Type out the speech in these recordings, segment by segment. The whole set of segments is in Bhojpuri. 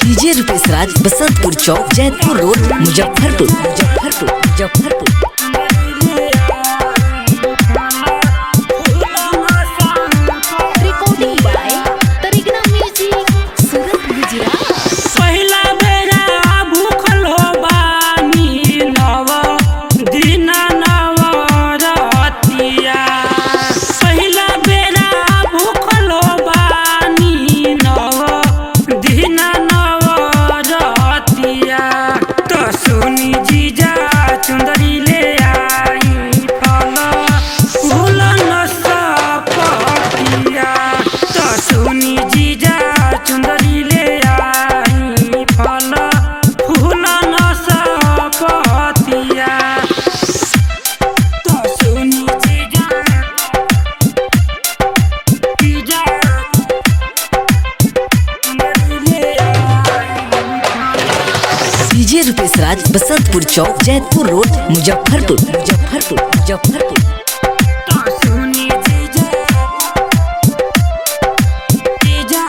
डीजे रुपेश राज बसंतपुर चौक Jaitpur road Muzaffarpur Muzaffarpur Muzaffarpur Recording by Tarigna Music, Surat, Gujarat. पहिला बेरा भूखल हो बानी नव दिन नव रतिया पहिला बेरा भूखल हो बानी नव दिन नव रतिया तो सुनी जीजा चुंदरी ले आई फल फूल न सपटिया तो सुनी जीजा चुंदरी ले आई फल फूल न सपटिया तो सुनी जीजा जीजा चुंदरी ले आई डीजे रुपेश राज बसंतपुर चौक जैतपुर रोड मुजफ्फरपुर मुजफ्फरपुर मुजफ्फरपुर तो सुनी जीजा जीजा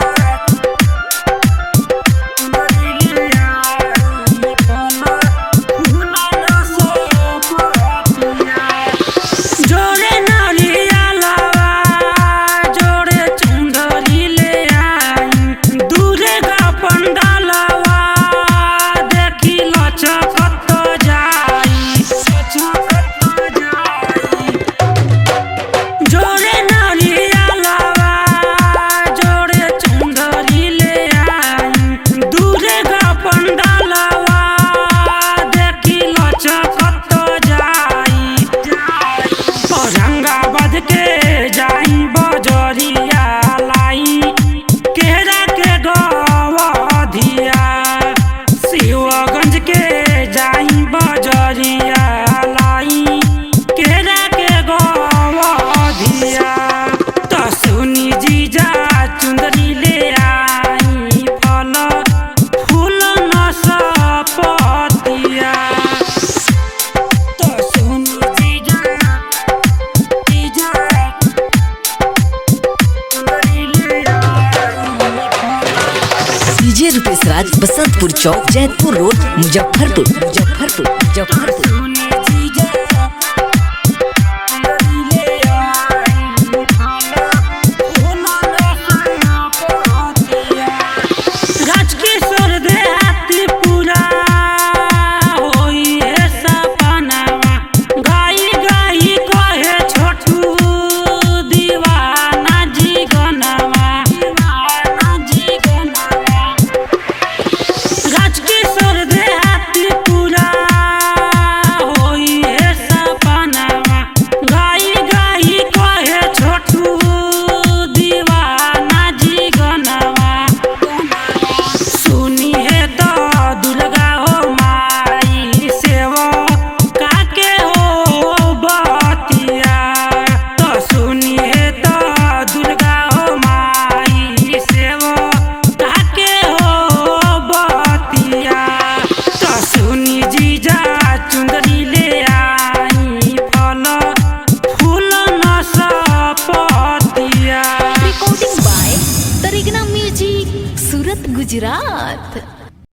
चुंदरी ले आई फल फूल न सपटिया जोड़े नारिया लावा जोड़े चुंदरी ले आई दूरे का पंडालवा देखी लचकत जाई लचकत जाई जोड़े नारिया लावा जोड़े चुंदरी ले आई दूरे का पंडालवा देखी लचकत जाई औरंगाबाद के जाई बजरिया लाई केरा के गवधिया शिवगंज के जाई बजरिया लाई केरा के गवधिया तो सुनी जीजा चुंदरी ले आई फल फूल न सपतिया तो सुनी जीजा जीजा चुंदरी ले आई फल डीजे रुपेश राज बसंतपुर चौक जैतपुर रोड मुजफ्फरपुर मुजफ्फरपुर मुजफ्फरपुर सुनी जीजा चुंदरी ले आई फल फूल न सपतिया राजकिशोर देहाती पूरा होई है सपनावा गाई गाई कहे छोटू दीवाना जी गनवा दीवाना जी गनवा राजकिशोर देहाती पूरा होई है सपनावा गाई गाई कहे छोटू दीवाना जी गनवा सुनी है तो दुर्गा हो माई सेवा काके हो बतिया तो सुनी है तो दुर्गा हो माई सेवा काके हो बतिया तो सुनी जीजा चुंदरी ले आई फल फूल न सपतिया Recording by Tarigna Music, Surat, Gujarat.